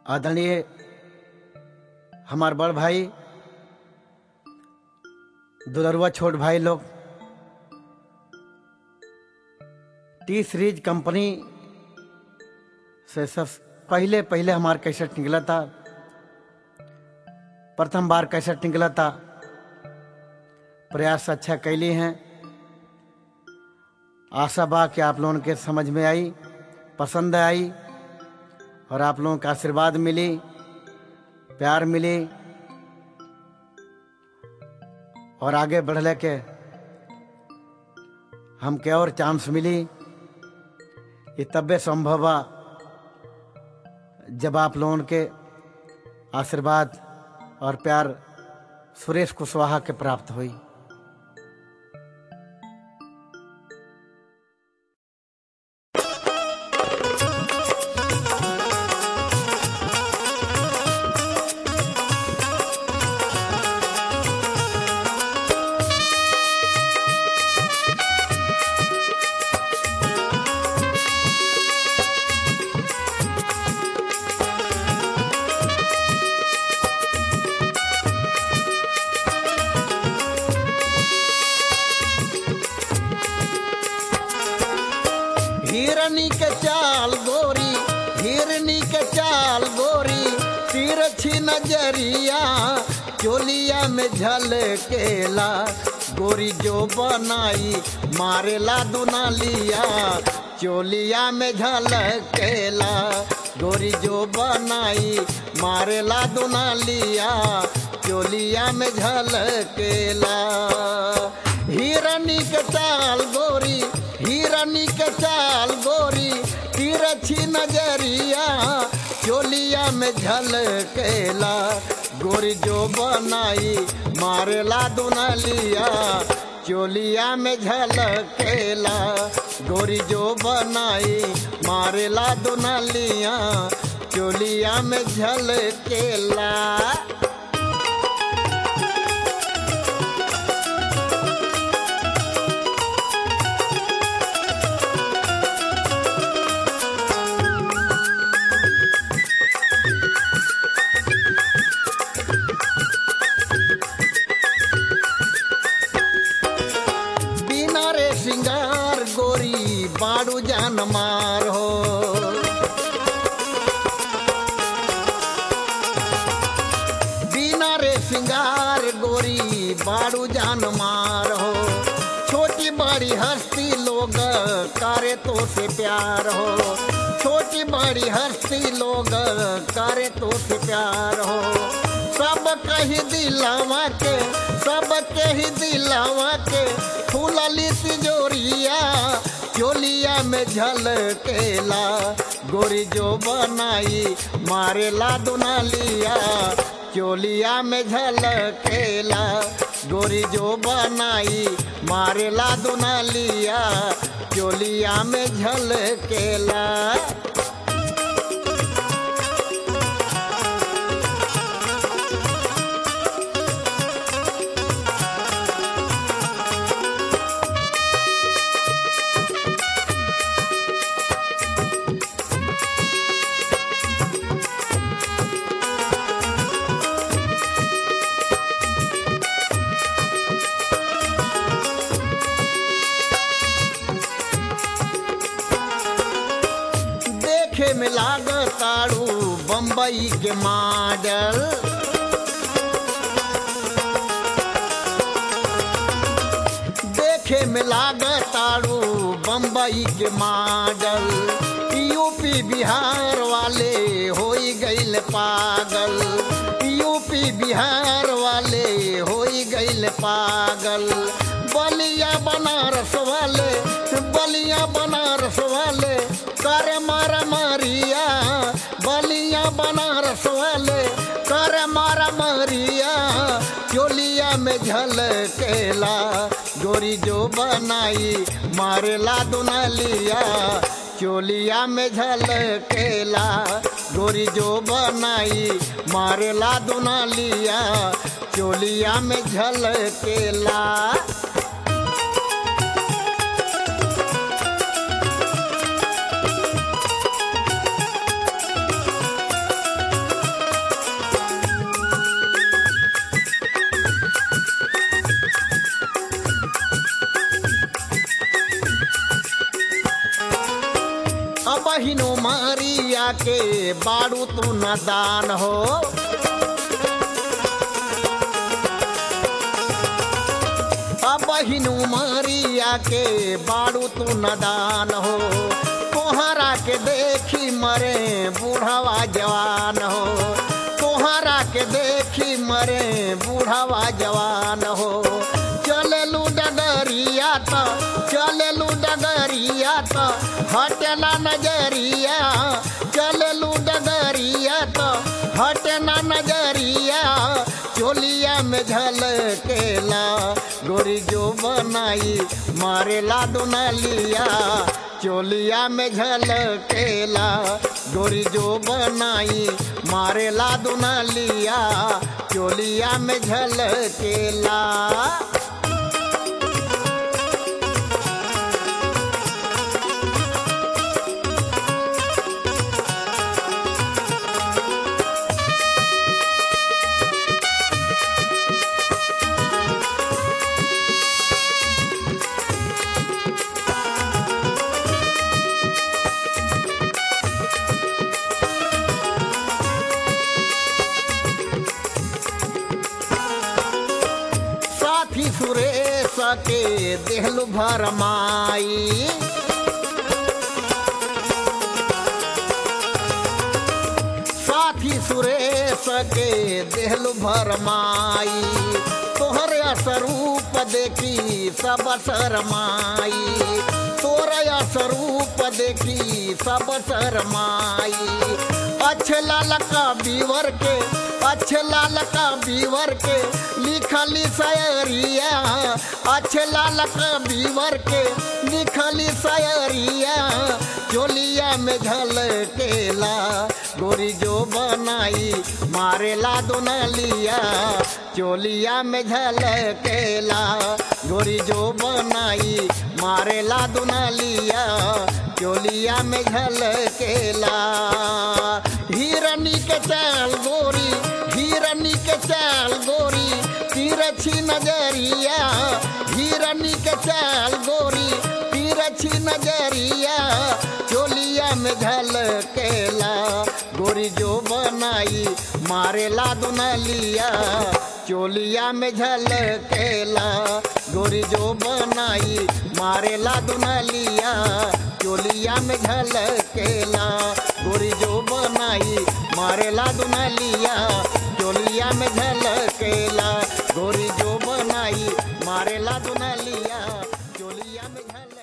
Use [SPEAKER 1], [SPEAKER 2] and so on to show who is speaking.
[SPEAKER 1] आदरणीय हमार बड़ भाई दुलरुआ छोट भाई लोग टी सीरीज कंपनी से सब पहले पहले हमार कैसेट निकला था प्रथम बार कैसेट निकला था प्रयास अच्छा कैली हैं आशा बा कि आप लोगों के समझ में आई पसंद आई और आप लोगों का आशीर्वाद मिली प्यार मिली और आगे बढ़ले के हमके और चांस मिली ये तबे संभव बा जब आप लोगों के आशीर्वाद और प्यार सुरेश कुशवाहा के प्राप्त हुई हिरनी के चाल गोरी हिरनी के चाल गोरी तिरछी नजरिया चोलिया में झलकेला गोरी जो बनाई मारेला दुनालिया चोलिया में झलकेला गोरी जो बनाई मारेला दुनालिया चोलिया में झलकेला हिरनी के चाल गोरी हिरनी के चाल गोरी तिरछी नजरिया चोलिया में झलकेला गोरी जो बनाई मारेला दुनलिया चोलिया में झलकेला गोरी जो बनाई मारेला दुनलिया चोलिया में झलकेला बिना रे सिंगार गोरी बाड़ू जान मार हो बिना रे सिंगार गोरी बाड़ू जान मार हो छोटी बड़ी हस्ती लोग करे तो से प्यार हो छोटी बड़ी हस्ती लोग करे तो से प्यार हो सब कही दिलावा के सब कही दिलावा के फूलली तिजोरिया चोलिया में झलकेला गोरी जो बनाई मारेला दुनालिया चोलिया में झलकेला गोरी जो बनाई मारेला दुनालिया चोलिया में झलकेला देखे में लागताड़ू बम्बई के मॉडल देखे में लागताड़ू बम्बई के मॉडल यूपी बिहार वाले हो गईल पागल यूपी बिहार वाले हो गईल पागल बलिया बनारस वाले बलिया बनारस वाले कर मारा मारिया बलिया बनारस वाले कर मारा मारिया चोलिया में झलकेला गोरी जो बनाई मारेला दुनलिया चोलिया में झलकेला गोरी जो बनाई मारेला दुनलिया चोलिया में झलकेला अब हिनो मारिया के बारू तू नदान हो अब हिनु मारिया के बारू तू नदान हो तोहरा के देखी मरे बूढ़वा जवान हो तोहरा के देखी मरे बूढ़वा जवान हो चललू डगरिया तो चललू डगरिया तो हटला नजरिया चललू डगरिया तो हटना नजरिया चोलिया में झलकेला गोरी जो बनाई मारेला दुनलिया चोलिया में झलकेला गोरी जो बनाई मारेला दुनलिया चोलिया में झलकेला साथी सुरेश के देहलु भरमाई साथी सुरेश के देहलु भरमाई तोहर स्वरूप देखी सब शरमाई तोर स्वरूप देखी सब शरमाई अच्छे लाल का बीवर के अच्छे लाल का बीवर के लिखली शायरिया अच्छे लाल का बीवर के लिखली शायरिया चोलिया में झलकेला गोरी जो बनाई मारेला दुनलिया चोलिया में झलकेला गोरी जो बनाई मारेला दुनलिया चोलिया में झलकेला हिरनी के चाल गोरी हिरनी के चाल गोरी तिरछी नजरिया हिरनी के चाल गोरी तिरछी नजरिया चोलिया में झलकेला गोरी जो बनाई मारेला दुनलिया चोलिया में झलकेला गोरी जो बनाई मारेला दुनलिया चोलिया में झलकेला गोरी जो बनाई मारेला दुनलिया चोलिया में झलकेला गोरी जो बनाई मारेला दुनलिया चोलिया में झल